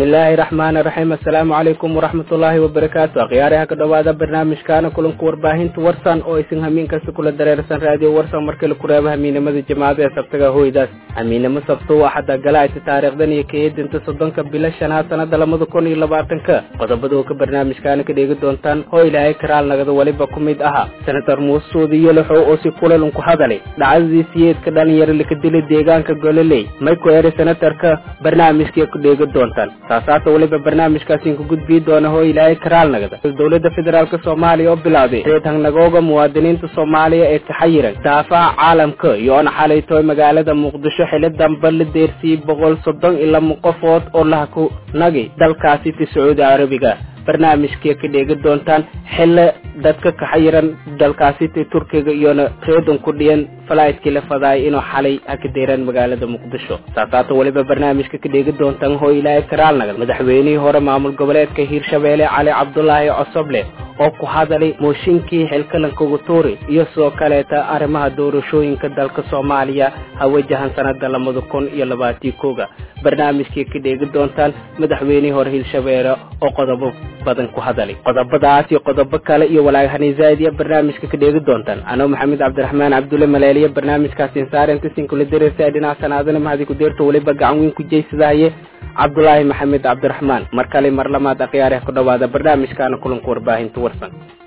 bismillaahi raxmaani raxiim assalaamu calaykum waraxmatullaahi wabarakaatu akhyaaraha ka dhowaada barnaamijkaana kulanka warbaahinta warsan oo isin hamiin kasta kula dareersan raadiyo warsan markale kureeba hamiinimada jimacada ee sabtaga hoydaas hamiinimo sabto waa xadda galaayta taariikhdan iyo kaeedinta soddonka bila shanaad sanada lamada kun iyo labaatanka qodobada oo ka barnaamijkaana ka dheegi doontaan oo ilaahay karaal nagada weliba ku mid aha senator muusuudi yoloxow oo si kulan ku hadalay dhacdadii siyeedka dhalinyaro laka dilay deegaanka gololey may ku eri senatarka barnaamijkay ku dheegi doontaan saasaata weliba barnaamijkaasiin ku gudbii doona hoo ilaahay karaal nagada dowladda federaalk soomaaliya oo bilowday reed hangnagooga muwaadiniinta soomaaliya ee kaxayiran daafaha caalamka iyoona xalaytooy magaalada muqdisho xili damba la deersiyey boqol soddon iyo lama qofood oo laha ku nagi dalkaasi ti sacuudi carabiga barnaamijkay ka dheegi doontaan xille dadka kaxayiran dalkaasi ti turkiga iyona reedan ku dhiyan falaytkii la fadaayay inuu xalay ka deeraan magaalada muqdisho saasaata weliba barnaamijka ka dheegi doontaan hoo ilaahay karaal nagad madaxweynihii hore maamul goboleedka hiirshabeelle cali cabdulaahi cosoble oo ku hadalay mooshinkii xilkalanka gutuuri iyo sidoo kaleeta arrimaha doorashooyinka dalka soomaaliya ha wajahan sanada lamada kun iyo labaatii koga barnaamijkii ka dheegi doontaan madaxweynihii hore hiirshabeelle oo qodobo badan ku hadalay qodobadaas iyo qodobo kale iyo walaagahani zaaidiya barnaamijka ka dheegi doontaan anoo maxamed cabdiraxmaan cabdulle maleeliya barnaamijkaasi insaarentasinkula dareersa dhinaca sanaadana mahadi ku deerto weliba gacan weyn ku jeysadahaye cabdulaahi maxamed cabdiraxmaan mar kale mar lamaad akhyaareh ku dhowaada barnaamijkaana kulanka warbaahinta warsan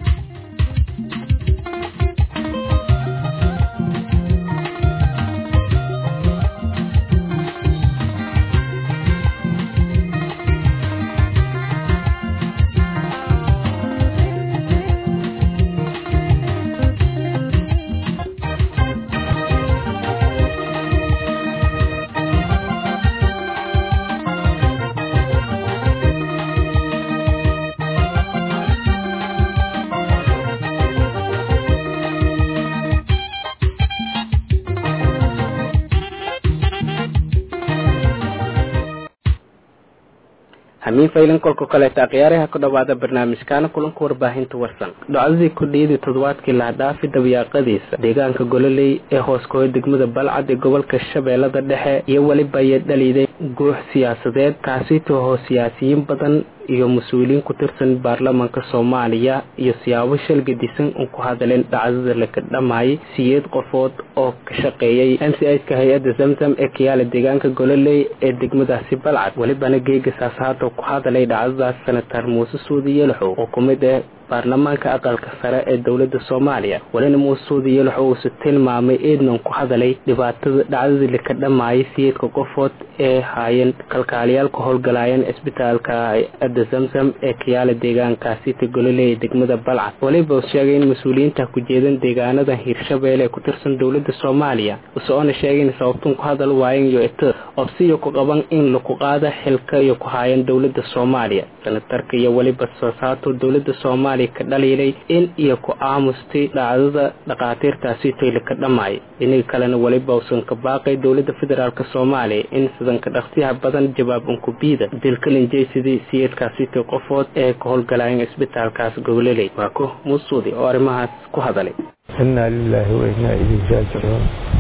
hamiin faylan kolka kaleeta akhyaaraha ku dhowaada barnaamijkaana kulanka warbaahinta warsan dhacdadii kordhiyadii toddobaadkii lahadhaafi dabiyaaqadiisa deegaanka gololey ee hooskooda degmada balcad ee gobolka shabeellada dhexe iyo weliba ay dhaliiday guux siyaasadeed kaasitoo hoo siyaasiyiin badan iyo mas-uuliyiin ku tirsan baarlamaanka soomaaliya iyo siyaabo shalgadisan un ku hadaleen dhacdada laka dhamaayay siyeed qofood oo ka shaqeeyay m c iska hay-adda zamzam ee kayaala deegaanka gololey ee degmadaasi balcad welibana geegasaas haata ku hadalay dhacdadaas senatar muuse suudi yelaxow oo ku mid ah baarlamaanka aqalka sare ee dowladda soomaaliya welina muuse suudi yelaxow uuse tilmaamay eednan ku hadalay dhibaatada dhacdadii laka dhamaayay siyeedka qofood ee haayeen kalkaaliyaal ka howlgalaayeen cisbitaalka hay-adda zamzam ee kayaala deegaankaasita gololey ee degmada balcad weliba sheegay in mas-uuliyiinta ku jeedan deegaanada hiirshabeelle ee ku tirsan dowladda soomaaliya useoona sheegay in sababtun ku hadal waayen iyo ito obsiyo ku qaban in laku qaada xilka iyo ku haayeen dowladda soomaaliya senatarka iyo weliba sasaato dowladda soomaaliya ka dhaliilay in iyo ku aamustay dhacdada dhakhaatiirtaasitoy laka dhamaay dhinaga kalena weliba usan ka baaqay dowladda federaalk soomaaliya in sidanka dhaqsiyaha badan jawaab unkubiida dilkalinjeysidii siyeedkaasitoy qofood ee ka howlgalaayeen cisbitaalkaas gobololey waa ku musuudi oo arrimahaas ku hadalay innaa lilaahi wa innaa ilayhi raajicuun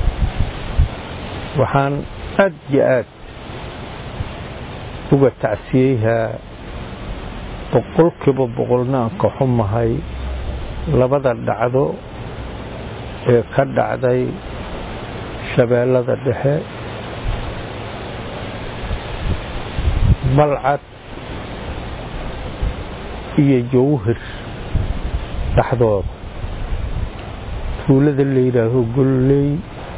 waxaan aad iyo aad uga tacsiyeyhaa boqolkiiba boqolna aan ka xumahay labada dhacdo ee ka dhacday shabeellada dhexe balcad iyo jawhir dhexdooda tuulada la yidhaaho golley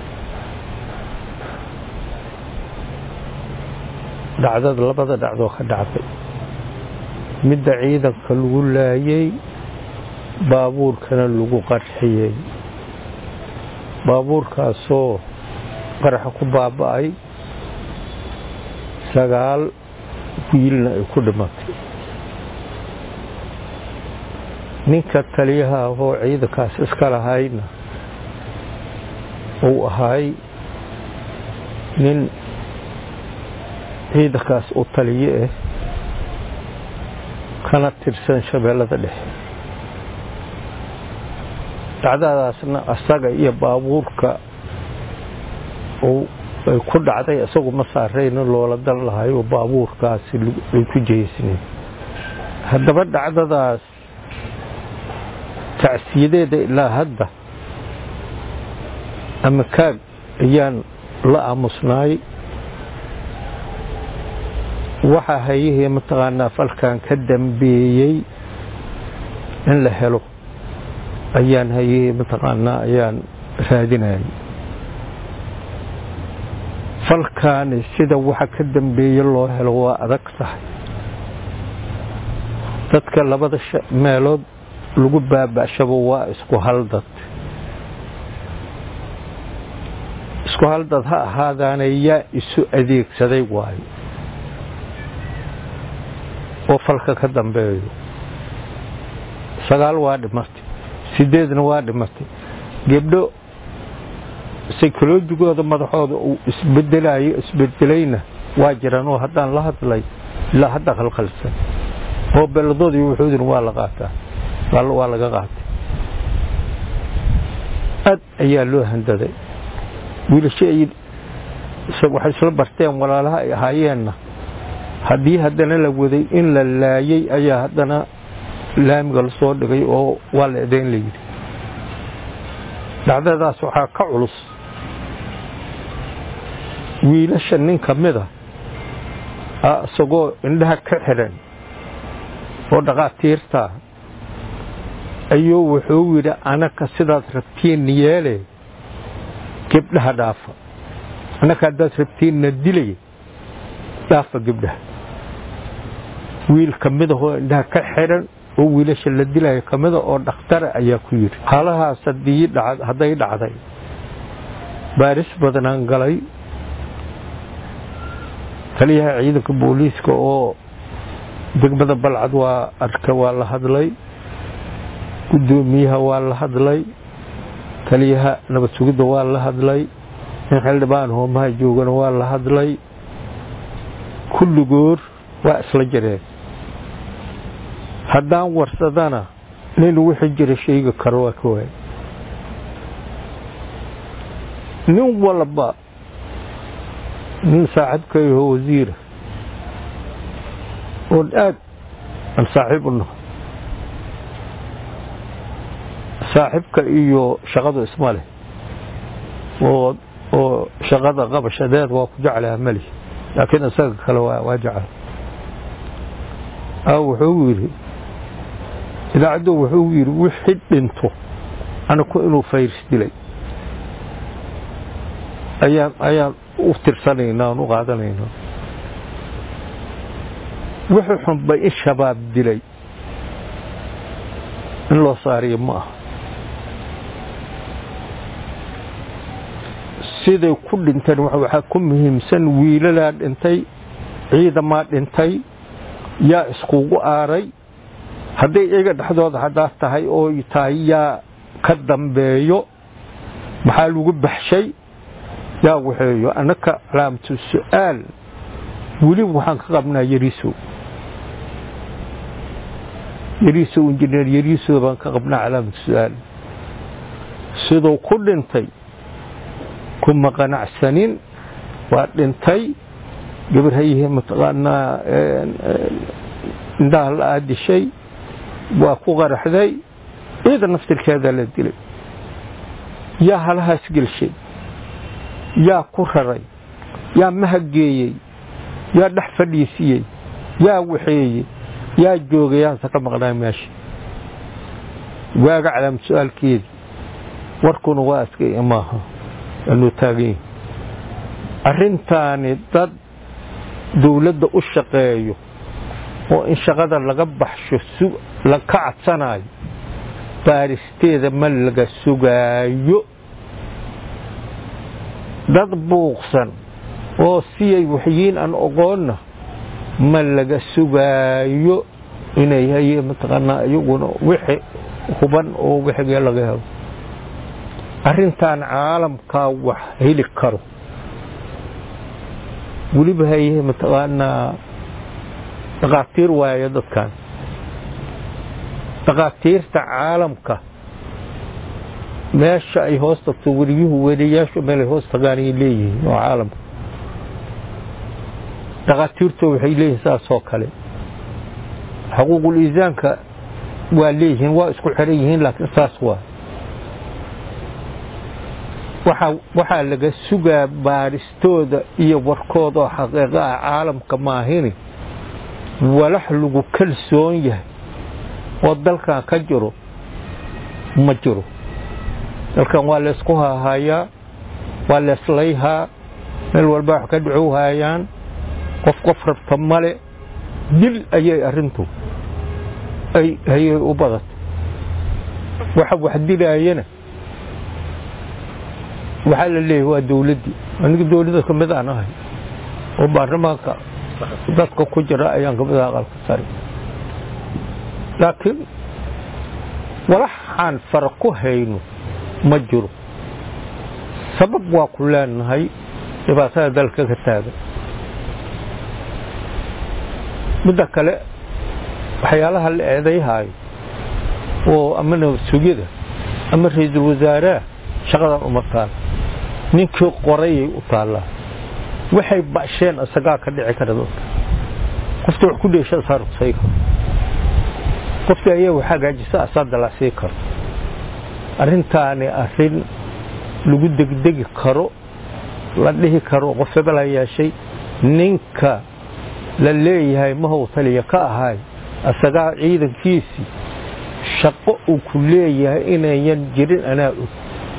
dhacdada labada dhacdoo ka dhacday midda ciidanka lagu laayay baabuurkana lagu qarxiyey baabuurkaasoo qaraxa ku baaba'ay sagaal wiilna ay ku dhimatay ninka taliyaha ahoo ciidankaas iska lahayna uu ahay nin ciidankaas u taliye ah kana tirsan shabeellada dhexe dhacdadaasna asaga iyo baabuurka uu ay ku dhacday isagu ma saarayna loola dan lahayo baabuurkaasi ay ku jeysneen haddaba dhacdadaas tacsiyadeeda ilaa hadda ama kaag ayaan la aamusnaay waxaa hayihii mataqaanaa falkan ka dambeeyey in la helo ayaan hayihii mataqaanaa ayaan raadinayay falkaani sida waxa ka dambeeye loo helo waa adag tahay dadka labada meelood lagu baaba'shaba waa isku haldad isku haldad ha ahaadaana yaa isu adeegsaday waayo oo falka ka dambeeyo sagaal waa dhimatay sideedna waa dhimatay gebdho saykolojigooda madaxooda uu isbedelayo isbedelayna waa jiraan oo haddaan la hadlay ilaa hadda khalkhalsan oo belladoodii wuxuudina waa la qaataa waa laga qaatay aad ayaa loo handaday wiilasho ay waxay isla barteen walaalaha ay ahaayeenna haddii haddana la waday in la laayay ayaa haddana laamiga la soo dhigay oo waa la edayn la yidhi dhacdadaas waxaa ka culus wiilasha nin ka mida isagoo indhaha ka xidhan oo dhaqaatiirtaa ayuu wuxuu yidhi anaka sidaad rabtiin yeele gebdhaha dhaafa anaka haddaad rabtiinna dilay dhaafa gebdhaha wiil ka midahoo indhaha ka xidhan oo wiilasha la dilaya ka mida oo dhakhtara ayaa ku yidhi haalahaas haddii hadday dhacday baaris badanaan galay taliyaha ciidanka booliiska oo degmada balcad waa arka waa la hadlay guddoomiyaha waa la hadlay taliyaha nabad sugidda waa la hadlay nin xildhibaan hoomaha joogana waa la hadlay kulligoor waa isla jireen haddaan warsadana nin wixii jira sheegi karo waa ka waay nin walba nin saaxiibkayaho wasiira oon aad aan saaxiib u naho saaxiibka iyo shaqadu isma leh oo oo shaqada qabashadeed waa ku jeclaha mali laakiin isaga kale waa jecel a wuxuu yidhi idaacaddu wuxuu yidhi wixii dhinto anaku inuu fayris dilay ayaan ayaan u tirsanaynaa aan u qaadanaynaa wixii xunba in shabaab dilay in loo saariyo ma aha siday ku dhinteen waxaa ku muhiimsan wiilalaa dhintay ciidamaa dhintay yaa iskugu aaray hadday iyaga dhexdooda haddaad tahay oo tahay yaa ka dambeeyo maxaa lagu baxshay yaa waxeeyo annaka calaamatu su'aal weliba waxaan ka qabnaa yariisow yariisow injineer yariisow baan ka qabnaa calaamatu su'aal siduu ku dhintay kuma qanacsanin waa dhintay gabar hayihii mataqaanaa indhaha la aadishay waa ku qaraxday ciida naftirkeedaa la dilay yaa halahaas gelshay yaa ku raray yaa mahageeyey yaa dhex fadhiisiyey yaa waxeeyey yaa joogay yaanse ka maqnaa meesha waaga calaamad su-aalkeedii warkuna waa askaya maaha anuu taagan yahi arrintaani dad dawladda u shaqeeyo oo in shaqada laga baxsho la ka cadsanayo baaristeeda ma laga sugaayo dad buuqsan oo siyay waxyiin aan oqoonna ma laga sugaayo inay haye mataqaanaa iyaguna wixi huban oo wixigee laga helo arrintan caalamkaa wax heli karo weliba haye mataqaanaa dhakhaatiir waayo dadkan dhakhaatiirta caalamka meesha ay hoos tagto weriyuhu weriyaashu meelay hoos tagaan ayay leeyihiin oo caalamka dhakhaatiirto waxay leeyihiin saasoo kale xuquuqul iisaanka waa leeyihiin waa isku xiran yihiin laakiin saas waa waxaa laga sugaa baaristooda iyo warkooda oo xaqiiqo ah caalamka maahini walax lagu kalsoon yahay oo dalkan ka jiro ma jiro dalkan waa laysku haahayaa waa leeslayhaa meel walba wax ka dhacow haayaan qof qof rabta male dil ayay arrintu ayay u badatay waxa wax dilaayana waxaa la leeyahay waa dowladdii aniga dowladda ka mid aan ahay oo baarlamaanka dadka ku jira ayaan kamid aha aqalka sare laakiin walaxaan fara ku hayno ma jiro sabab waa ku leenahay dhibaatada dalka ka taagan midda kale waxyaalaha la eedayhaayo oo ama nabad sugyada ama ra-iisul wasaaraha shaqadan uma taal ninkii qorayay u taallaa waxay basheen isagaa ka dhici kara dadka qofta wax ku dheesha asaa ruqsay karo qofta ayaa wax hagaajisa asaa dalacsii karo arrintaani arrin lagu degdegi karo la dhihi karo qof hebel ha yeeshay ninka la leeyahay mahow taliya ka ahay isagaa ciidankiisii shaqo uu ku leeyahay inayan jirin anaa og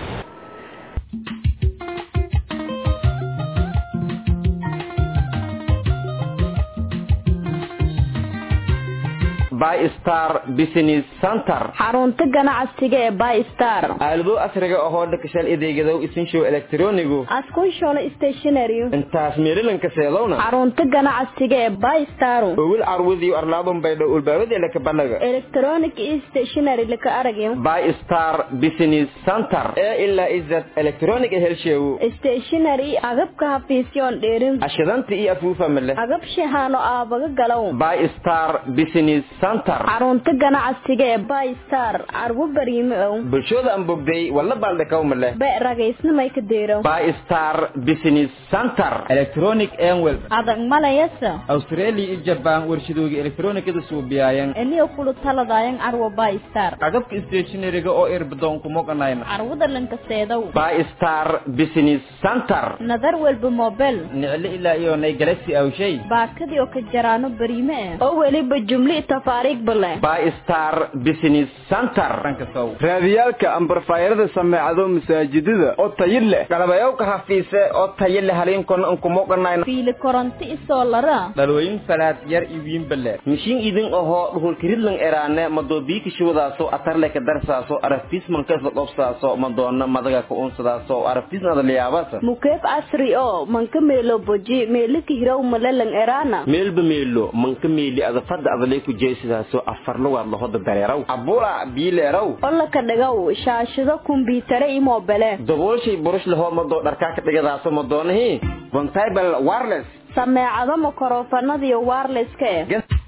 bystar business center xarunta ganacsiga ee bystar aalado casriga ahoo dhakashal adeegadow isinshow elektronigu askunshono stationary intaas meelilanka seedowna xarunta ganacsiga ee bystar owil carwadiyo arlaadun baydho ulbaawadiela kabanaga electronic stationary laka aragyo bystar business center ee ilaa izad electronic helsheewo stationary agabka hafiisyoon dheerin ashidanta iyo afuufa male agab shahaano aabaga galow bystar business center xarunta ganacsiga ee bystar carwo bariime ow bulshooda aan bogday walla baaldhakaw male be ragaysnamay ka deero bystar business center electronic enwel adag malayasa australia iyo jaban warshadooga elektronikada suubiyayan eniyo kulu taladayan carwo bystar agabka stationaryga oo irbadoon kumoganayna carwada lankaseedow bystar business center nadar walba mobel niclo ilaa iyo nay galaxy awshay baakadii oo ka jaraano bariime eh oo weliba jumli tafaariig bale bystar business center raadiyaalka ambarfaayarada sameecado masaajidada oo tayi leh galabayowka hafiise oo tayo leh haliinkona unkumoganayna fiili koronto isoo lara dhalooyin falaad yar iwiinbale mishiin idin ahoo dhuhulkiridlan eraane madoobiiki shuwadaaso atarleka darsaaso araftiis mankasa dhobsaaso madoona madaga ka unsadaaso araftiis nadaliyaabasa mukeef casri oo manka meelo boji meelika hiraw malelan eraana meelba meelo manka meeli adafada adalay ku jeesidaaso afarlugaad lahoda dareeraw abula biileeraw olaka dhigow shaashado kumbiyuutare iyo moobele daboolshay burush lahoo madoo dharkaa ka dhigadaaso madoonahii bontibal wireless sameecado makorofanadiyo wirelesska eh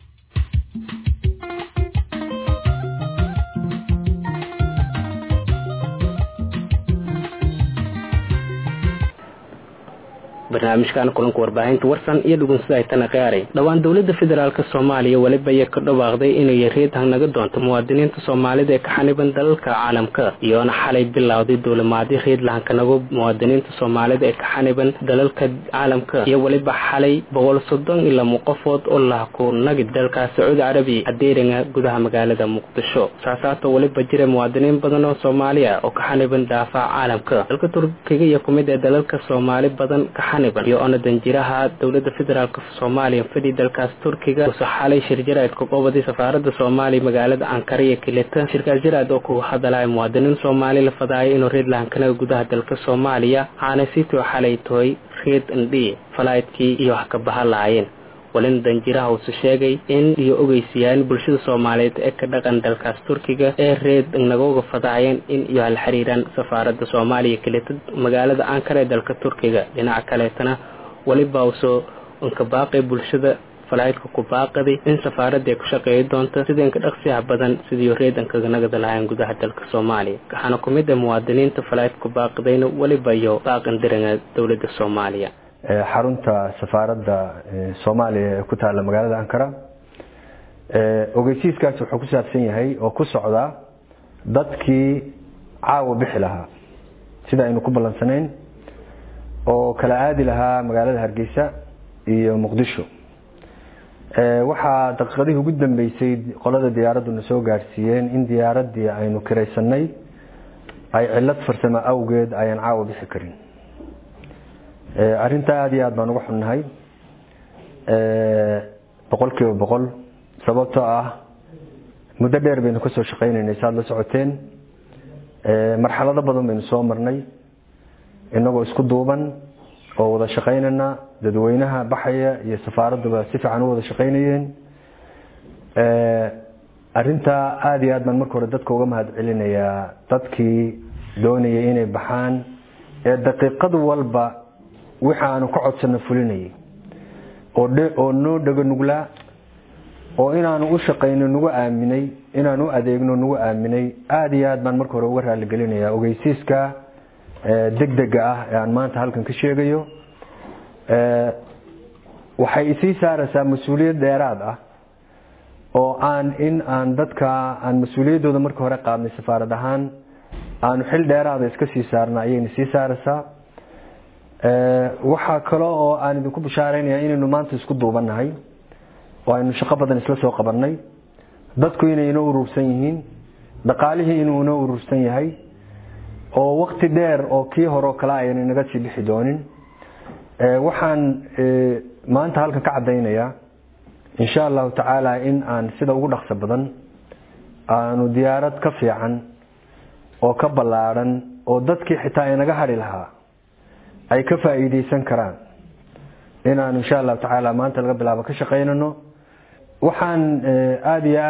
barnaamijkan kulanka warbaahinta warsan iyo dhugunsida ay tana qiyaaray dhowaan dowladda federaalk soomaaliya weliba ayay ka dhawaaqday inay yareed hanaga doonto muwaadiniinta soomaalida ee ka xaniban dalalka caalamka iyoona xalay bilowday dowlamaadyo reed lahankanago muwaadiniinta soomaalida ee ka xaniban dalalka caalamka iyo weliba xalay boqol soddon iyo lamo qofood oo lahaku nagid dalka sacuudi carabiya adeeringa gudaha magaalada muqdisho saasaata weliba jira muwaadiniin badan oo soomaaliya oo ka xaniban daafaca caalamka dalka turkiga iyo kumid ee dalalka soomaali badan ka iyo ona danjiraha dowlada federaalk soomaaliya fadhi dalkaas turkiga uso xalay shir jaraad ka qobadi safaarada soomaaliya magaalada ankara iyo kilita shirkaas jaraad oo kuga hadalaya muwaadiniin soomaali la fadaayo inuu reed lahankanaga gudaha dalka soomaaliya waxaana sitoo xalay tahay reed ndhi falaydkii iyo wax ka baha lahaayeen walina danjiraha uuse sheegay in iyo ogeysayaan bulshada soomaaliyeed ee ka dhaqan dalkaas turkiga ee reed nagooga fadaayeen in iyo hal xiriiraan safaarada soomaaliya kelita magaalada ankara ee dalka turkiga dhinaca kaleetana weliba usoo inka baaqay bulshada falaydka ku baaqaday in safaaradda ay ku shaqeeyi doonto sida inka dhaqsiyaha badan sidii reedankaga nagada lahayn gudaha dalka soomaaliya waxaana ku mid ah muwaadiniinta falaydka ku baaqadayna weliba iyo baaqan diranga dowladda soomaaliya xarunta safaaradda soomaaliya ee ku taalla magaalada ankara ogeysiiskaas wuxuu ku saabsan yahay oo ku socdaa dadkii caawa bixi lahaa sida aynu ku ballansanayn oo kala aadi lahaa magaalada hargeysa iyo muqdisho waxaa daqiiqadihii ugu dambeysay qolada diyaaradduna soo gaadhsiiyeen in diyaaraddii aynu kiraysanay ay cilad farsamo awgeed ayaan caawa bixi karin arrintaa aada iyo aad baan uga xunnahay boqol kiiba boqol sababtoo ah muddo dheer baynu kasoo shaqaynaynay saad la socoteen marxalado badan baynu soo marnay inagoo isku duuban oo wada shaqaynana dadweynaha baxaya iyo safaaradduba si fiican u wada shaqaynayeen arintaa aada iyo aad baan marka hore dadka uga mahad celinayaa dadkii doonayay inay baxaan ee daqiiqad walba wixi aanu ka codsano fulinayay oo noo dhego nuglaa oo inaanu u shaqayno nagu aaminay inaan u adeegno nagu aaminay aada iyo aad baan marka hore uga raaligelinayaa ogeysiiska degdega ah ee aan maanta halkan ka sheegayo waxay isii saaraysaa mas-uuliyad dheeraad ah oo aan in aan dadka aan mas-uuliyaddooda marka hore qaadnay safaarad ahaan aanu xil dheeraada iska sii saarna ayayna sii saaraysaa waxaa kale oo aan idinku bishaaraynaya inaynu maanta isku duubannahay oo aynu shaqo badan isla soo qabanay dadku inay inoo urursan yihiin dhaqaalihii inuu inoo urursan yahay oo wakti dheer oo kii horeo kale ayna naga sii bixi doonin waxaan maanta halkan ka caddaynayaa insha allahu tacaala in aan sida ugu dhaqso badan aanu diyaarad ka fiican oo ka ballaadhan oo dadkii xitaa inaga hadhi lahaa ay ka faa'iideysan karaan inaanu insha allahu tacaala maanta laga bilaabo ka shaqaynano waxaan aada iyo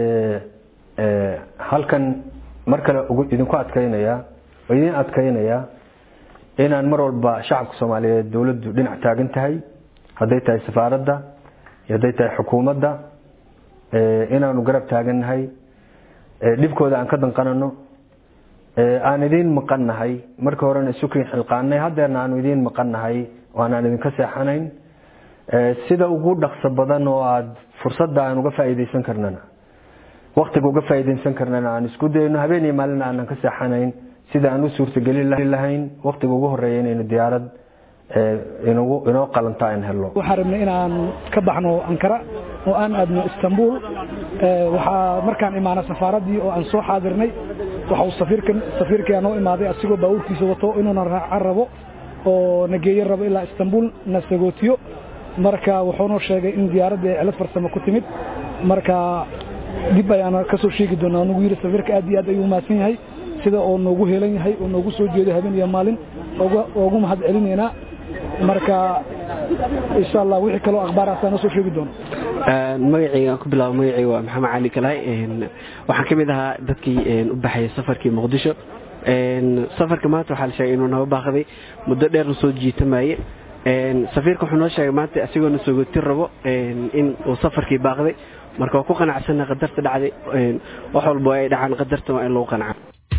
aada halkan mar kale idinku adkaynayaa oo idin adkaynayaa inaan mar walba shacabka soomaaliyeed dowladdu dhinac taagan tahay hadday tahay safaaradda iyo hadday tahay xukuumadda inaanu garab taagannahay dhibkooda aan ka danqanano aan idiin maqannahay marka horena isukin xilqaanay haddeerna aanu idiin maqannahay oo aanaan idinka seexanayn sida ugu dhaqso badan oo aada fursadda aan uga faa'iideysan karnana waktiga uga faa'iideysan karnana aan isku dayno habeen iyo maalina aanan ka seexanayn sida aan u suurtagelin lahayn waktiga ugu horeeya inaynu diyaarad ingu inoo qalanto aan helno waxaan rabnay inaan ka baxno ankara oo aan aadno istanbul waxaa markaan imaana safaaraddii oo aan soo xaadirnay waxa uu safiirkan safiirkaa noo imaaday asigoo baabuurkiisa wato inuuna raacan rabo oo na geeyan rabo ilaa istanbul na sagootiyo marka wuxuunoo sheegay in diyaaraddii ay cilad farsamo ku timid marka dib ayaana ka soo sheegi doonaa nagu yidhi safiirka aad iyo aad ayuu mahadsan yahay sida oo noogu heelan yahay oo noogu soo jeedo habeen iyo maalin oogu mahad celinaynaa marka insha allah wixii kaloo akhbaaraasaa noo soo sheegi doono magacayga ku bilaabo magacayga waa maxamed cali kalaay waxaan ka mid ahaa dadkii u baxayay safarkii muqdisho safarka maanta waxaa la sheegay inuu naba baaqday muddo dheerna soo jiitamaye safiirka wuxuu noo sheegay maanta isagoona soogotin rabo in uu safarkii baaqday marka waa ku qanacsana qadarta dhacday wax walba ay dhacaan qadarta waa in lagu qanca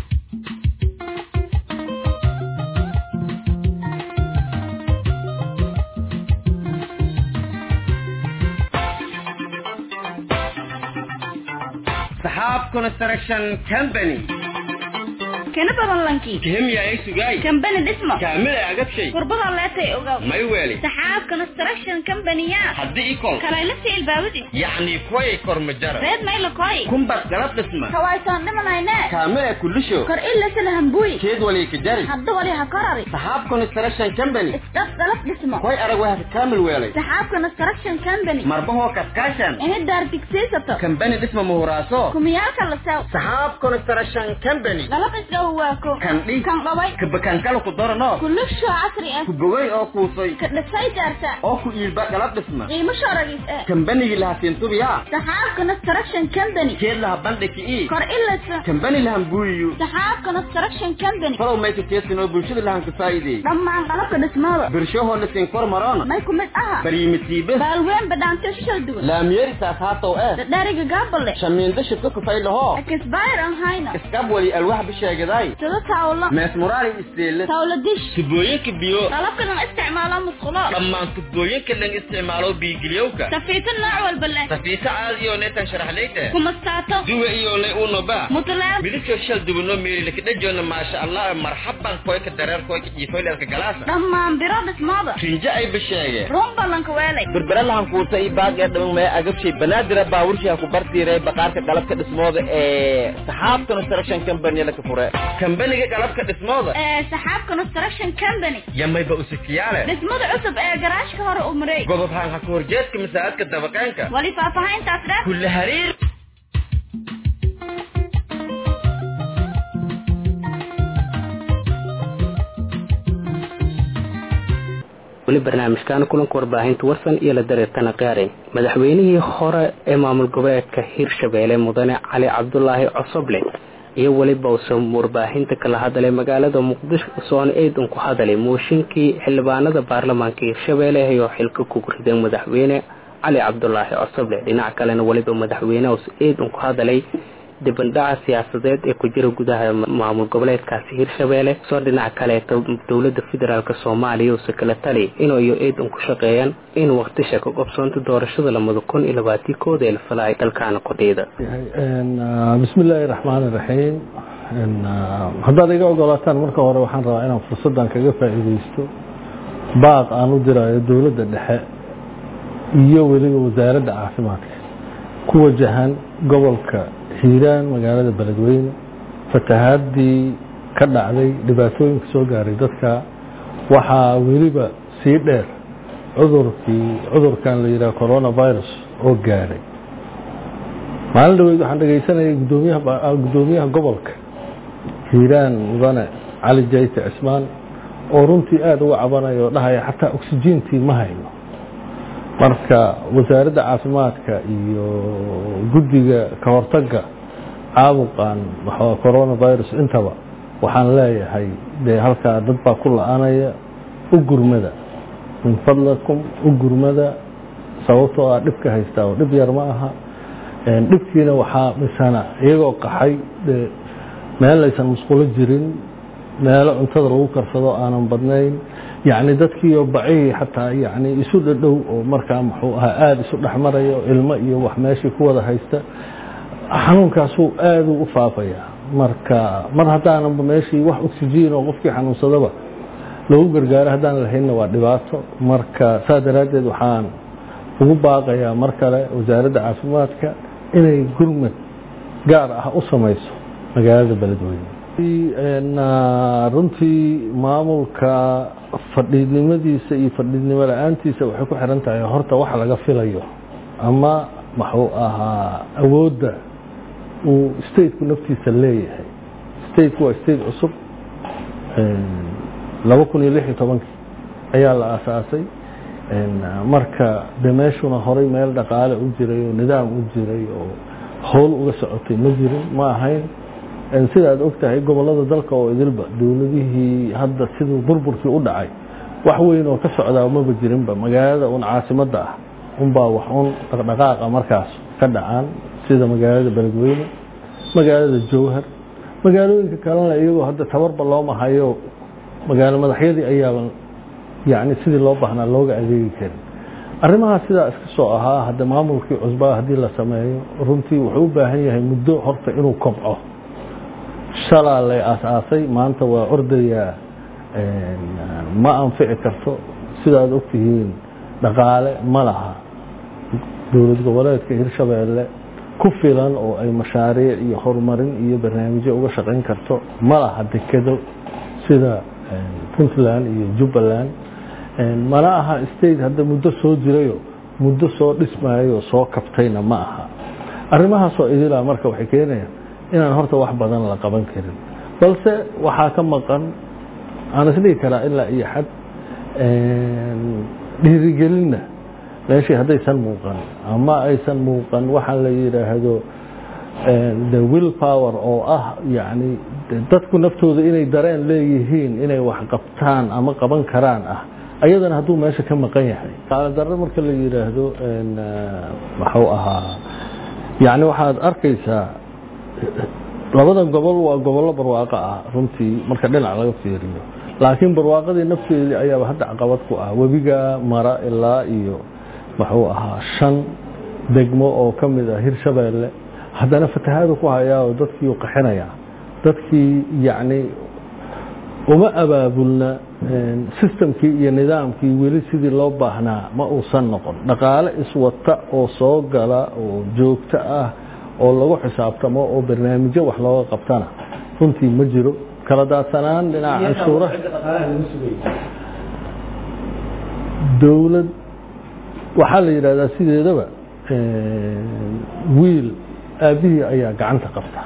saxaab construction company kana badan lankii kihimya ay sugay kambani dhismo kaamil ay agabshay kurbada leetay ogaw may weeli saxaab construction company-ya haddii ikol kalaylasi ilbaabadi yacni kuway kormajara reed maylakoy kumbar galab dhisma kawaysoon dhimanayne kaamil ay kulisho kor ilasana hambuy keed wali ka jari hadda wali ha korari saxaab construction company isdhaf galab dhismo koy arag waa ka kaamil weelay saxaab construction company marbahoo kaskaashan ini daar digsiisato kambani dhisma muhuraaso kumiyaalka la sew saxaab construction company galab isdhow waako kandhi kan qabay kabakaankala ku daranoo kulusho casri ah ku bogay oo kuusay ka dhisay daarta oo ku iilba galab dhisma qiimo sharagis eh kambanigi laha siintubiyaa saxaab construction company keed laha bandhiki ii kor ilasa kambani lahan buuyiyo saxaab construction company falow mayka keesin oo bulshada lahan ka faa'iideey dhammaan qalabka dhismada birshahoo la siin kor maroona may ku mid aha baryimitiibe baalween badhaanto shishal duwan laamyeeri saas haatow eh dhadhariga gaabale shamiindo shibka kufay lahoo akisbayr an hayna iskab wali alwax bisheegaday sida tawlo mees muraari isteele tawlo dish tubooyinka biyo qalabka lan isticmaalo musqulo dhammaan tubooyinka lan isticmaalo biigiliyowka safiito nooc walba leh safiito caadi oo neetan sharaxlayte kumastaato duwa iyo le unoba mutleer midabkoo shal dubanoo meeri lakadhajoona maasha allah marxaban koyka dareer koyka jiifoyleelka galaasa dhammaan biro dhismada rinjo ay bisheege run ballanka weelay berbere lahan kuuta i baaqee dhaman mee agabshay banaadira baaburshiha ku bartiiray baqaarka qalabka dhismooda ee saxaab construction company laka fure kambaniga qalabka dhismooda ee saxaab construction company yamayba usikiyaale dhismada cusub ee garaashka hore u mareey gobob haan ha ku horjeedka masaajidka dabaqeenka wali faahfaahintaas dheer kulle hariir weli barnaamijkan kulanka warbaahinta warsan iyo la dareertana qaaray madaxweynihii hore ee maamul goboleedka hirshabeelle mudane cali cabdulaahi cosoble iyo weliba uusan warbaahinta kala hadalay magaalada muqdisho soona eedan ku hadalay mooshinkii xildhibaanada baarlamaanka hirshabeelle ayoo xilka ku riday madaxweyne cali cabdulaahi cosoble dhinac kalena weliba madaxweynehaus eedan ku hadalay dibandhaca siyaasadeed ee ku jira gudaha maamul goboleedkaasi hirshabeelle soo dhinac kaleeto dowlada federaalk soomaaliya uuse kala tali inuu iyo eedan ku shaqeeyaan in waqtisha ka qobsoonta doorashada lamada kun iyo labaatii kooda ee la falaya dalkaana kordhiyada bismi illaahi raxmaan iraxiim haddaad iga ogolaataan marka hore waxaan rabaa inaan fursaddan kaga faa'iidaysto baaq aan u dirayo dowladda dhexe iyo weliba wasaaradda caafimaadka ku wajahan gobolka hiiraan magaalada beledweyne fatahaadii ka dhacday dhibaatooyinka soo gaaray dadka waxaa weliba sii dheer cudurkii cudurkan la yidhaha coronavirus oo gaaray maalin dhaweyd waxaan dhegaysanayay gudoomiyaha guddoomiyaha gobolka hiiraan mudane cali jayte cismaan oo runtii aada uga cabanaya oo dhahaya xataa oksijiintii ma hayno marka wasaaradda caafimaadka iyo guddiga ka hortagga caabuqan coronavirus intaba waxaan leeyahay dee halkaa dad baa ku la-anaya u gurmada min fadlakum u gurmada sababtoo ah dhibka haystaa oo dhib yar ma aha dhibkiina waxaa misana iyagoo qaxay dee meel laysan musqulo jirin meelo cuntada lagu karsado aanan badnayn yacni dadkiioo bacihii xataa yani isu dhadhow oo markaa muxuu ahaa aada isu dhexmaraya oo ilmo iyo wax meeshii ku wada haysta xanuunkaasuu aaduu u faafayaa marka mar haddaananba meeshii wax oksijiin oo qofkii xanuunsadaba lagu gargaaro haddaan lahaynna waa dhibaato marka saa daraaddeed waxaan ugu baaqayaa mar kale wasaaradda caafimaadka inay gurmad gaar ah u samayso magaalada beledweyne runtii maamulka fadhiidnimadiisa iyo fadhiidnimo la-aantiisa waxay ku xiran tahay horta wax laga filayo ama muxuu ahaa awoodda uu stateku naftiisa leeyahay stateku waa state cusub laba kun iyo lix iyo tobankii ayaa la aasaasay marka de meeshuna horay meel dhaqaale u jiray oo nidaam u jiray oo howl uga socotay ma jirin ma ahayn sida aad og tahay gobolada dalka oo idilba dowladihii hadda siduu burburkii u dhacay wax weyn oo ka socdaa maba jirinba magaalada un caasimadda ah unbaa wax un dhaqdhaqaaqa markaas ka dhacaan sida magaalada beledweyne magaalada jowhar magaalooyinka kalena iyagoo hadda tabarba looma hayo magaalo madaxyadii ayaaba yani sidii loo baahnaa looga adeegi karin arrimahaa sidaa iska soo ahaa hadda maamulkii cusbaa haddii la sameeyo runtii wuxuu u baahan yahay muddo horta inuu kobco shalaa lay aas-aasay maanta waa ordayaa ma anfici karto sidaad ogtihiin dhaqaale ma laha dowlad goboleedka hirshabeelle ku filan oo ay mashaariic iyo horumarin iyo barnaamijyo uga shaqayn karto ma laha dekedo sida puntland iyo jubbaland mana aha state hadda muddo soo jirayo muddo soo dhismayo soo kabtayna ma aha arrimahaasoo idilaa marka waxay keenayaan inaan horta wax badan la qaban karin balse waxaa ka maqan aan isdhihi karaa ilaa iyo xad dhiirigelinna meeshii haddaysan muuqan ama aysan muuqan waxaa la yidhaahdo the will power oo ah yani dadku naftooda inay dareen leeyihiin inay wax qabtaan ama qaban karaan ah ayadana hadduu meesha ka maqan yahay qaaladarro marka la yidhaahdo waxuu ahaa yani waxaad arkaysaa labadan gobol waa gobollo barwaaqo ah runtii marka dhinac laga fiiriyo laakiin barwaaqadii nafteedii ayaaba hadda caqabad ku ah webiga mara ilaa iyo wuxuu ahaa shan degmo oo ka mid ah hirshabeelle haddana fatahaadu ku hayaa oo dadkii u qaxinaya dadkii yacni uma abaabulna sistamkii iyo nidaamkii weli sidii loo baahnaa ma uusan noqon dhaqaale iswata oo soo gala oo joogto ah oo lagu xisaabtamo oo barnaamijyo wax looga qabtana runtii ma jiro kala daadsanaan dhinaca canshuura dowlad waxaa la yidhahdaa sideedaba wiil aabbihii ayaa gacanta qabta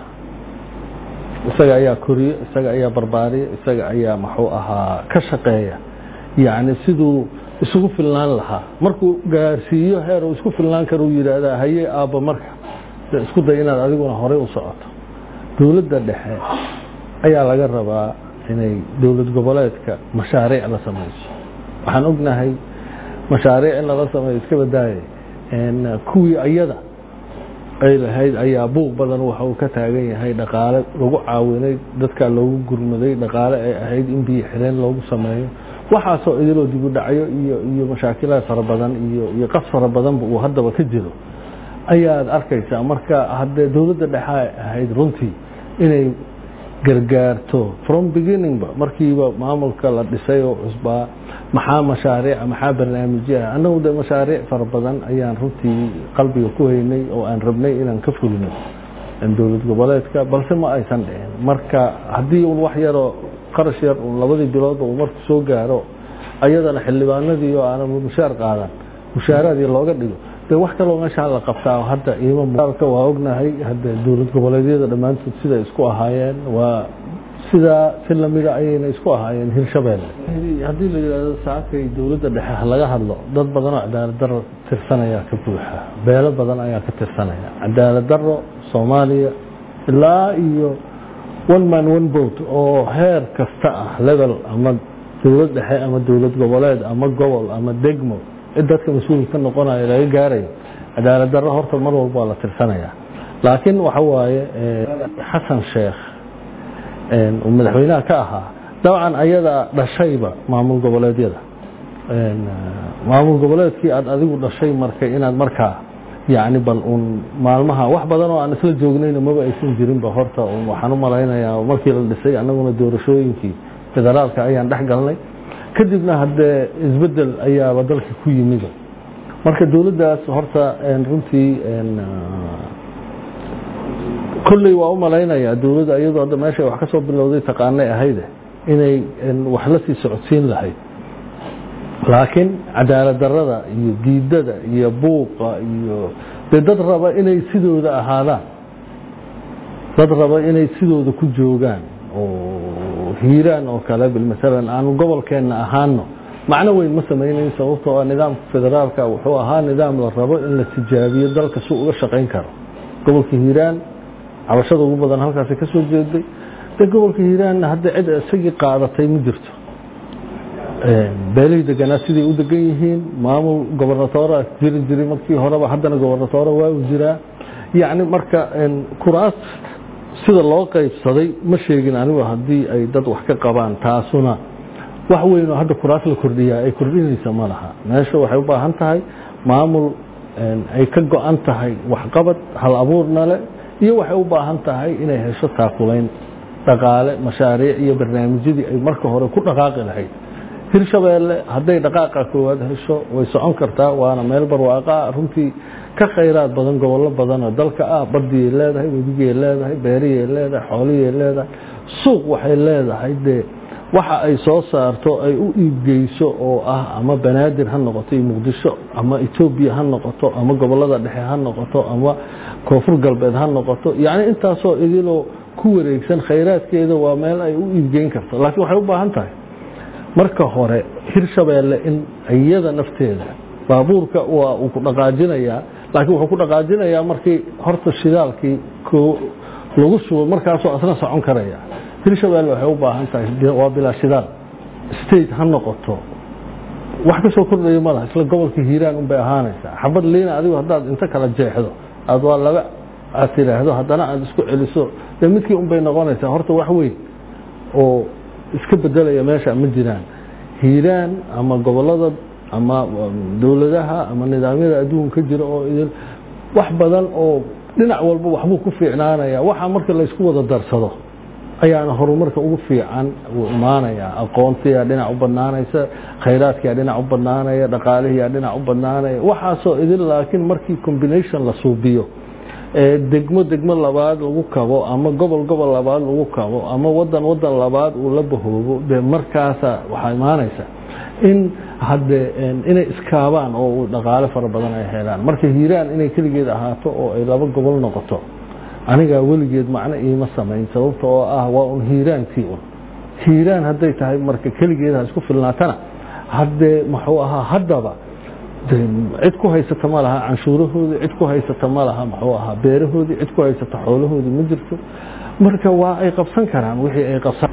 isaga ayaa koriye isaga ayaa barbaariya isaga ayaa maxuu ahaa ka shaqeeya yacni siduu isugu filnaan lahaa markuu gaarsiiyo heer uu isku filnaan karo uu yidhaahdaa haye aabba marka de isku day inaad adiguna horey u socoto dowladda dhexe ayaa laga rabaa inay dowlad goboleedka mashaariic la samayso waxaan ognahay mashaariic in lala sameeyo iska badaaye kuwii ayada ay lahayd ayaa buuq badan waxa uu ka taagan yahay dhaqaale lagu caawinay dadkaa loogu gurmaday dhaqaale ay ahayd in biyo xireen loogu sameeyo waxaasoo idiloo dibu dhacyo iyo iyo mashaakilaad fara badan iyo iyo qas fara badanba uu haddaba ka jiro ayaad arkaysaa marka haddee dowladda dhexa ahayd runtii inay gargaarto from beginningba markiiba maamulka la dhisay oo cusbaa maxaa mashaariica maxaa barnaamijyaha annagu de mashaariic fara badan ayaan runtii qalbiga ku haynay oo aan rabnay inaan ka fulino dowlad goboleedka balse ma aysan dhicin marka haddii un wax yaroo qarash yar un labadii biloodba uu marku soo gaaro ayadana xildhibaanadii oo aanan mushaar qaadan mushaaraadii looga dhigo de wax kaloo meeshaa la qabtaa hadda iimamka waa ognahay hadda dowlad goboleedyada dhammaantood siday isku ahaayeen waa sidaa si lamida ayayna isku ahaayeen hirshabeelle haddii la yidhahdo saakay dowladda dhexe ha laga hadlo dad badan oo cadaalad daro tirsanaya ka buuxa beelo badan ayaa ka tirsanaya cadaalad daro soomaaliya ilaa iyo one man one boat oo heer kasta ah level ama dowlad dhexe ama dowlad goboleed ama gobol ama degmo cid dadka mas-uul ka noqonayo laga gaarayo cadaalad darro horta mar walba waa la tirsanaya laakiin waxa waaye xasan sheekh uu madaxweynaha ka ahaa dabcan ayadaa dhashayba maamul goboleedyada maamul goboleedkii aad adigu dhashay markay inaad markaa yacni bal uun maalmaha wax badan oo aan isla joognayna maba aysan jirinba horta waxaan u malaynayaa markii la dhisay annaguna doorashooyinkii federaalka ayaan dhex galnay kadibna haddee isbedel ayaaba dalka ku yimida marka dowladdaas horta runtii kolley waa u malaynayaa dowladda iyadoo hadda meesha wax ka soo bilowday taqaanay ahayde inay wax la sii socodsiin lahayd laakiin cadaalad darada iyo diidada iyo buuqa iyo dee dad raba inay sidooda ahaadaan dad raba inay sidooda ku joogaan oo hiiraan oo kale bilmasalan aanu gobolkeenna ahaano macno weyn ma samaynayn sababtoo ah nidaamka federaalka wuxuu ahaa nidaam la rabo in la tijaabiyo dalka si uga shaqayn karo gobolka hiiraan cabashada ugu badan halkaasi ka soo jeeday de gobolka hiiraanna hadda cid isagii qaadatay ma jirto beelihii deganaa siday u degan yihiin maamul gobernatoora jiri jiray markii horeba haddana gobernatoora waa u jiraa yacni marka kuraas sida loo qaybsaday ma sheegin anigu haddii ay dad wax ka qabaan taasuna wax weyn oo hadda kuraas la kordhiyaa ay kordhinaysa ma laha meesha waxay u baahan tahay maamul ay ka go-an tahay waxqabad hal abuurna le iyo waxay u baahan tahay inay hesho taakulayn dhaqaale mashaariic iyo barnaamijyadii ay marka hore ku dhaqaaqi lahayd hirshabeelle hadday dhaqaaqa koowaad hesho way socon kartaa waana meel barwaaqaa runtii ka khayraad badan gobollo badan oo dalka ah badiyay leedahay webigay leedahay beeriyay leedahay xooliyay leedahay suuq waxay leedahay dee waxa ay soo saarto ay u iibgeyso oo ah ama banaadir ha noqoto iyo muqdisho ama etoobiya ha noqoto ama gobolada dhexe ha noqoto ama koonfur galbeed ha noqoto yacni intaasoo idiloo ku wareegsan khayraadkeeda waa meel ay u iibgeyn karto laakiin waxay u baahan tahay marka hore hirshabeelle in iyada nafteeda baabuurka waa uu ku dhaqaajinayaa laakiin wuxuu ku dhaqaajinayaa markii horta shidaalkii lagu shubo markaasoo asna socon karaya hirshabeelle waxay u baahan tahay waa bilaa shidaal state ha noqoto wax ka soo kordhaya malaha isla gobolka hiiraan unbay ahaanaysaa xabad liina adigu haddaad inta kala jeexdo aad waa laga aad tidhaahdo haddana aad isku celiso dee midkii unbay noqonaysaa horta wax weyn oo iska bedelaya meesha ma jiraan hiiraan ama gobolada ama dowladaha ama nidaamyada adduunka jira oo idin wax badan oo dhinac walba waxbuu ku fiicnaanaya waxa marka laysku wada darsado ayaana horumarka ugu fiican uu imaanaya aqoontiyaa dhinac u badnaanaysa khayraadkiyaa dhinac u badnaanaya dhaqaalihiyaa dhinac u badnaanaya waxaasoo idin laakiin markii combination la suubiyo degmo degmo labaad lagu kabo ama gobol gobol labaad lagu kabo ama wadan wadan labaad uu la bahoobo de markaasa waxaa imaanaysa in hade inay iskaabaan oo dhaqaale fara badan ay helaan marka hiiraan inay keligeed ahaato oo ay laba gobol noqoto anigaa weligeed macno iima samayn sababta oo ah waa un hiiraankii un hiiraan hadday tahay marka keligeed ha isku filnaatana haddee muxuu ahaa haddaba cid ku haysata ma laha canshuurahoodii cid ku haysata ma laha muxuu ahaa beerahoodii cid ku haysata xoolahoodii ma jirto marka waa ay qabsan karaan wixii ay qabsan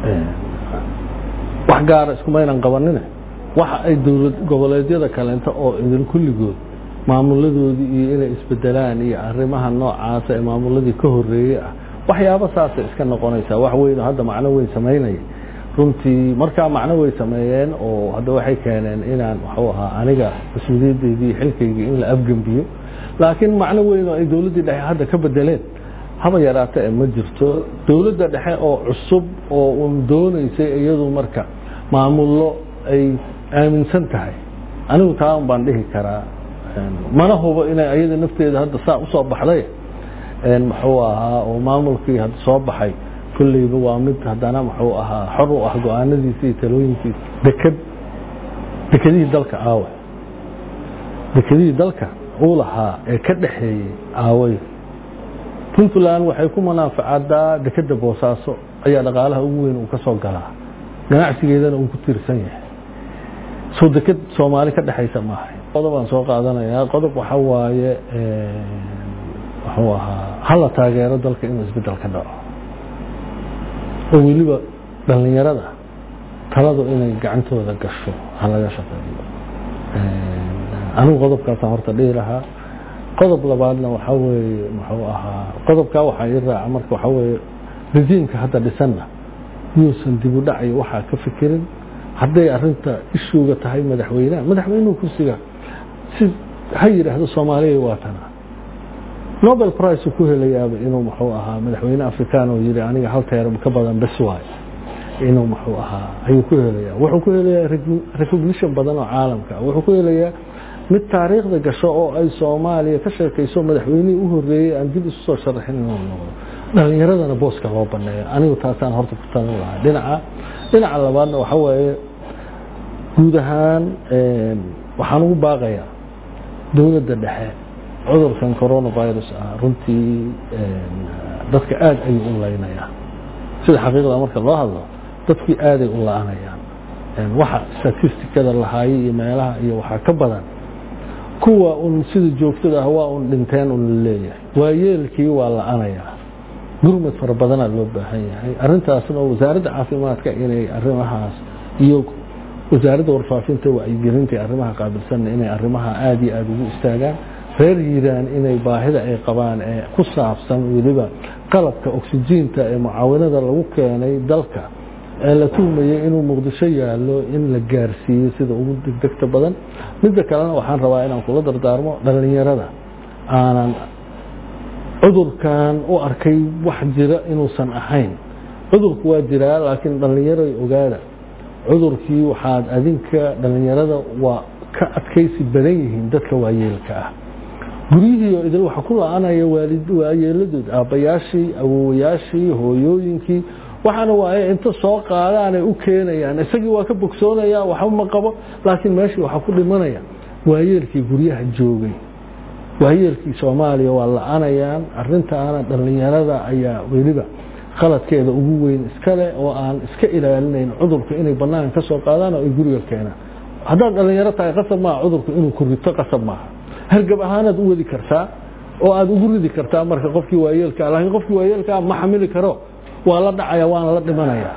wax gaara iskumaynan qabanine waxa ay dowlad goboleedyada kaleento oo idin kulligood maamuladoodii iyo inay isbedelaan iyo arrimaha noocaasa ee maamuladii ka horeeyey ah waxyaabo saasay iska noqonaysaa wax weyn oo hadda macno weyn samaynaya runtii markaa macno way sameeyeen oo hadda waxay keeneen inaan waxuu ahaa aniga mas-uuliyaddeydii xilkaygii in la afgembiyo laakiin macno weyn oo ay dowladdii dhexe hadda ka bedeleen haba yaraata ee ma jirto dowladda dhexe oo cusub oo uun doonaysay iyadu marka maamullo ay aaminsan tahay anigu taa un baan dhihi karaa mana hubo inay ayada nafteeda hadda saa usoo baxday muxuu ahaa oo maamulkii hadda soo baxay kulleyba waa mid haddana muxuu ahaa xor u ah go-aanadiisa iyo talooyinkiisa deked dekedihii dalka aawe dekedihii dalka uu lahaa ee ka dhaxeeyey aaway puntland waxay ku munaafacadaa dekedda boosaaso ayaa dhaqaalaha ugu weyn uu ka soo galaa ganacsigeedana uu ku tiirsan yahay soo deked soomaali ka dhexaysa maahay qodobaan soo qaadanayaa qodob waxa waaye wuxuu ahaa hala taageero dalka inuu isbedel ka dhaco oo weliba dhallinyarada taladu inay gacantooda gasho ha laga shaqeeyo anigu qodobkaasaan horta dhihi lahaa qodob labaadna waxaa weeye muxuu ahaa qodobkaa waxaa ii raaca marka waxaa weeye rejiimka hadda dhisanna yuusan dib u dhacayo waxaa ka fikirin hadday arinta ishuuga tahay madaxweynaha madaxweynuhu kursiga si ha yidhaahdo soomaaliya waa tana nobel price ku helayaaba inuu muxuu ahaa madaxweyne african oo yiri aniga hal teeram ka badan bes waay inuu muxuu ahaa ayuu ku helayaa wuxuu ku helayaa recognition badan oo caalamka wuxuu ku helayaa mid taariikhda gasho oo ay soomaaliya ka sheekayso madaxweynihii u horeeyey aan dib isu soo sharaxin inuu noqdo dhalinyaradana booska loo baneeyo anigu taasaan horta ku talin lahaa dhinaca dhinaca labaadna waxa weeye guud ahaan waxaan ugu baaqayaa dowladda dhexe cudurkan coronavirus ah runtii dadka aada ayuu u laynayaa sida xaqiiqda marka loo hadlo dadkii aaday u la-anayaan waxa statistikada lahaayay iyo meelaha iyo waxaa ka badan kuwa un sida joogtada ah waa un dhinteen un laleeyahay waayeelkii waa la-anayaa gurmad fara badanaa loo baahan yahay arintaasna wasaaradda caafimaadka inay arimahaas iyo wasaaradda warfaafinta wacyigelinta arrimaha qaabilsanna inay arrimaha aada iyo aada ugu istaagaan reer hiiraan inay baahida ay qabaan ee ku saabsan weliba qalabka oksijiinta ee mucaawinada lagu keenay dalka ee la tuhmayay inuu muqdisho yaalo in la gaarsiiyo sida ugu degdegta badan midda kalena waxaan rabaa inaan kula dardaarmo dhallinyarada aanan cudurkan u arkay wax jira inuusan ahayn cudurku waa jiraa laakiin dhallinyaray ogaada cudurkii waxaad adinka dhallinyarada waa ka adkaysi badan yihiin dadka waayeelka ah guryihii oo idil waxa ku la-anaya waayeeladood aabbayaashii awowayaashii hooyooyinkii waxaana waaye inta soo qaadaanay u keenayaan isagii waa ka bogsoonaya waxba ma qabo laakiin meeshii waxaa ku dhimanaya waayeelkii guryaha joogay waayeelkii soomaaliya waa la-anayaan arintaana dhallinyarada ayaa weliba khaladkeeda ugu weyn iskale oo aan iska ilaalinayn cudurka inay banaanka ka soo qaadaan oo ay guriga keenaan haddaad dhalinyaro tahay qasab maaha cudurku inuu ku rito qasab maaha hargab ahaanaad u wadi kartaa oo aad ugu ridi kartaa marka qofkii waayeelkaa laakiin qofkii waayeelkaa ma xamili karo waa la dhacaya waana la dhimanaya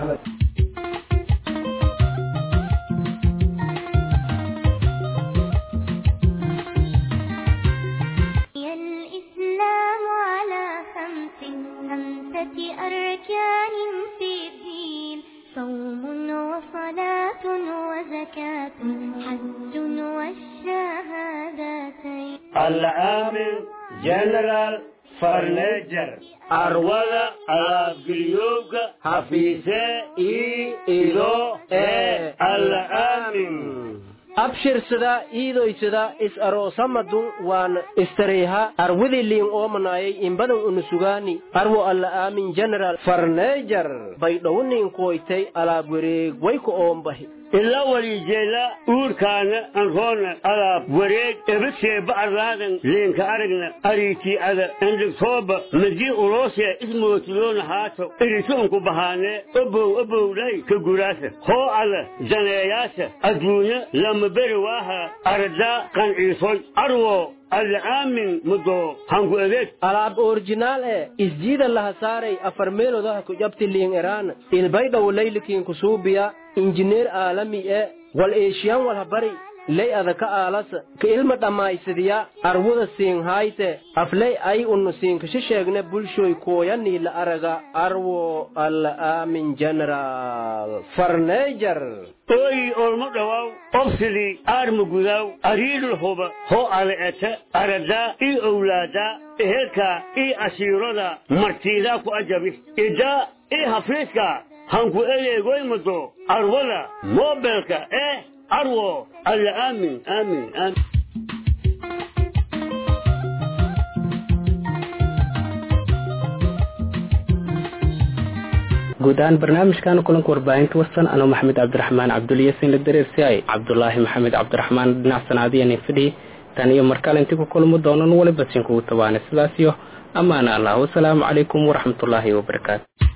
الإسلام على خمس خمسة أركان في الدين صوم وصلاة وزكاة حج والشهادتين العامل جنرال فرنيجر أرولا أبقليوغ حفيظة إي إلو إي العامل abshirsada iidoysada is aroosamadun waan istareyha arwidiliin oomanayay inbadan unusugaani arwo alla aamin general farneejar baydhowniin koytay alaab wareeg wayku oombahi ila walijeela uurkaana anroona alaab wareeg ebasee bacraadan leenka aragna ariitii ada endhigtooba madii uloosee ismootiloona haato iritoonku bahaanee obow obowdhay ka guraasa hoo ada daneeyaasa adduunya lama beri waaha aradaa qanciisoy arwo alaamin mudo hangu adeeg alaab orjinaal e isjiida laha saaray afar meelodaha ku jabti liin eraan ilbaydhaw laylikiin kusuubiya injineer aalami e wal eeshiyan walha bari ley adaka aalasa ka ilma dhammaysadiya arwuda siin hayte afley ay unnu siinkasha sheegne bulshoy kooyanii la araga arwo alla aamin general farneejar ooyi olmo dhawaaw obsidii aarma gudaaw ariidhul huba hoo ale'eta aradaa ii owlaadaa ehelkaa ii asiirada martiidaa ku ajabi idaa ii hafiiska hanku eleegoymado arwada moobelka eh arwo alla aamin aamin aamin guud ahaan barnaamijkan kulanka warbaahinta wasan anoo maxamed cabdiraxmaan cabdulyasin la dareersiay cabdulaahi maxamed cabdiraxmaan dhinac sanaadiyani fidhi tan iyo markale intii ku kulmo doonan waliba siin kugu tabaana sidaas iyo ammaana allah wasalaamu calaykum waraxmatullaahi wabarakaatu